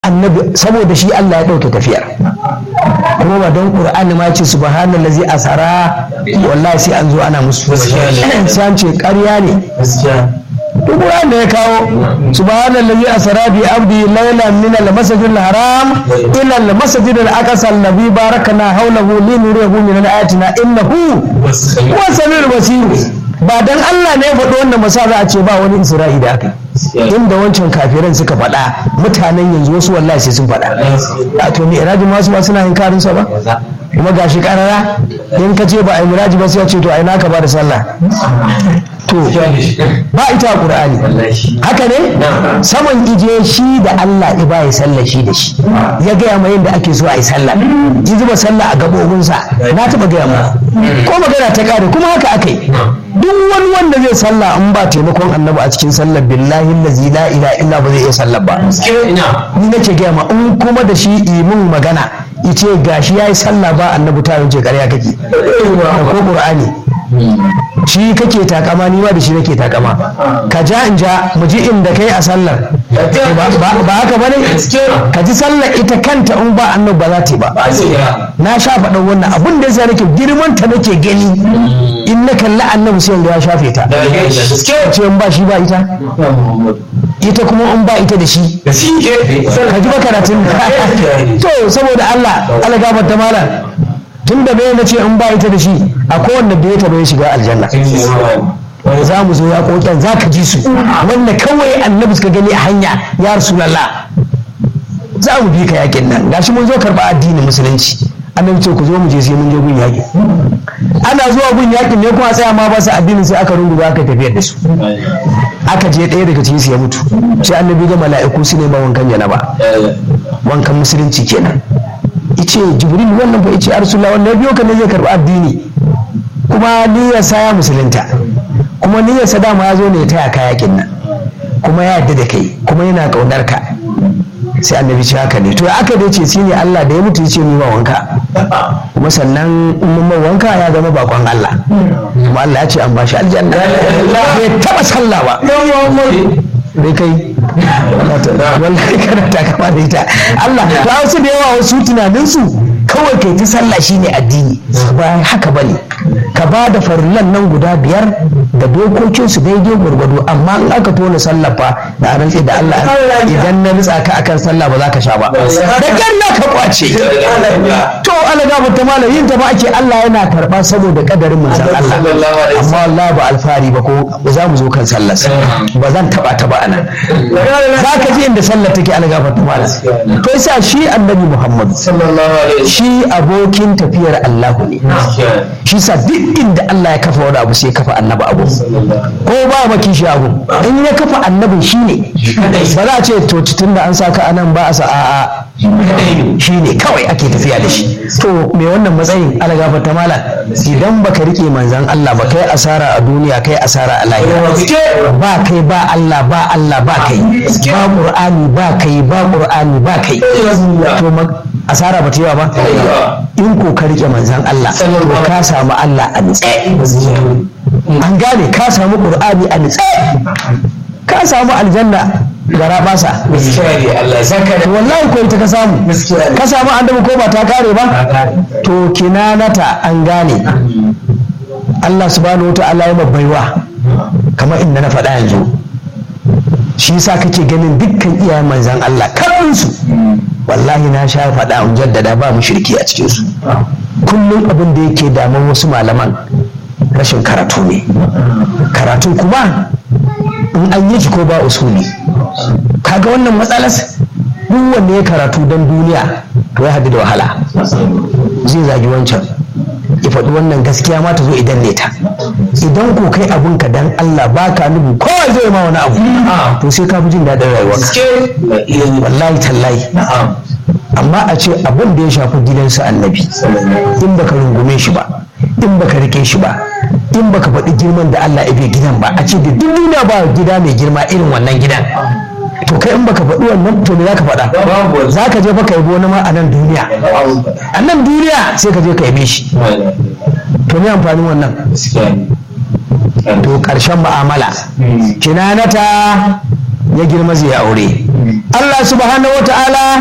annabi saboda shi Allah ya ɗauke tafiyar kuma ba don ƙur'ani ma ce subhanallazi asara wallahi sai an zo ana musu sai an ce ƙarya ne duk wanda ya kawo subhanallazi asara bi abdi laylan min al-masjid al-haram ila al-masjid al-aqsa alladhi barakna hawlahu linuriyahu min ayatina innahu huwa samiul basir ba dan Allah ne ya faɗi wannan masa za a ce ba wani isra'i da aka inda wancan kafiran suka faɗa mutanen yanzu wasu wallahi sai sun faɗa a to me irajin masu ba suna yin karinsa ba kuma gashi karara in ka ce ba a yi miraji ba sai ya ce to ai naka ba da sallah to ba ita a qur'ani haka ne saman ije shi da Allah ya ba ya sallah shi da shi ya gaya ma yadda ake so a yi sallah ji zuba sallah a gabobinsa na taɓa gaya ma ko magana ta kare kuma haka aka yi duk wani wanda zai sallah in ba taimakon annabi a cikin sallar billahi lazi la ilaha illa ba zai iya sallar ba ni nake gaya ma in kuma da shi imin magana ice gashi yayi sallah ba annabi ta wuce ƙarya kake ko qur'ani shi kake takama ni ma da shi nake takama ka ja in ja mu ji inda kai a sallar ba haka bane ka ji sallar ita kanta in ba annabi ba za ta yi ba na sha faɗan wannan abin da yasa nake girman ta nake gani in na kalli annabi sai ya shafe ta ce in ba shi ba ita ita kuma in ba ita da shi ka ji makaratun to saboda Allah Allah gabar ta malam tun da bai na ce in ba ita da shi a kowanne da ya taɓa ya shiga aljanna za mu zo ya kokin za ka ji su wanda kawai annabi suka gani a hanya ya rasulallah za mu bi ka yakin nan gashi mun zo karɓa addinin musulunci annabi ce ku zo mu je sai mun je gun yaƙi ana zuwa gun yaƙin ne kuma tsaya ma ba su addinin sai aka rungu aka tafiyar da su aka je ɗaya daga cikin su ya mutu sai annabi ga mala'iku su ne ma wankan janaba wankan musulunci kenan ice jibril wannan fa ice arsula wannan biyo ka ne zai karɓi addini kuma niyyar sa ya musulunta kuma niyyar sa dama ya zo ne ya taya ka yaƙin nan kuma ya yarda da kai kuma yana ƙaunar ka sai annabi ce haka ne to ya aka dace shi ne Allah da ya mutu ce ni ma wanka kuma sannan in mun wanka ya zama bakon Allah kuma Allah ya ce an bashi aljanna bai taba sallah ba dai kai wallahi kana ta kama da ita Allah ta wasu da yawa wasu tunanin su kawai kai ta sallah shine addini ba haka bane ka ba da farillan nan guda biyar da dokokin su daidai gwargwado amma in aka tona sallah fa da rantsi da Allah idan na nutsa ka akan sallah ba za ka sha ba da ganna ka kwace to Allah ga mutum mala yin ta ba ake Allah yana karba saboda kadarin manzon Allah amma wallahi ba alfari ba ko za mu zo kan sallar ba zan taba ta ba anan za ka ji inda sallar take Allah gafarta mala to yasa shi annabi Muhammad shi abokin tafiyar Allah ne shi sa duk inda Allah ya kafa wani abu sai ya kafa annabi abu ko ba maki shi abu in ya kafa annabin shi ne ba za a ce to tun da an saka anan ba a sa a'a shi ne kawai ake tafiya da shi to me wannan matsayin ala gafarta mala idan baka rike manzan Allah ba kai asara a duniya kai asara a lahira ba kai ba Allah ba Allah ba kai ba Qur'ani ba kai ba Qur'ani ba kai to asara ba ta yi ba in ko ka rike manzan Allah to ka samu Allah a nitse an gane ka samu Qur'ani a nitse ka samu aljanna gara basa wallahi ko ita ka samu ka samu annabi ko ba ta kare ba to kinanata an gane Allah subhanahu wa ta'ala ya baiwa kamar inda na faɗa yanzu shi yasa kake ganin dukkan iyayen manzan Allah su wallahi na sha faɗa in jaddada ba mushriki a cikin su kullum abin da yake damun wasu malaman rashin karatu ne karatun kuma in an yi ko ba usuli kaga wannan matsalar duk wanda ya karatu don duniya to ya haɗu da wahala zai zagi wancan ya faɗi wannan gaskiya ma ta zo idan ne ta idan ko kai abun ka dan Allah ba ka nubu kowa zai ma wani abu to sai ka fi jin daɗin rayuwa wallahi tallahi amma a ce abin da ya shafi gidansa annabi in baka rungume shi ba in baka rike shi ba in baka faɗi girman da Allah ya bai gidan ba a ce da duk duniya ba gida mai girma irin wannan gidan to kai in baka faɗi wannan to me zaka faɗa za ka je baka yabo wani ma a nan duniya a nan duniya sai ka je ka yabe shi to me amfanin wannan to ƙarshen mu'amala kinanata ya girma zai aure Allah subhanahu wa ta'ala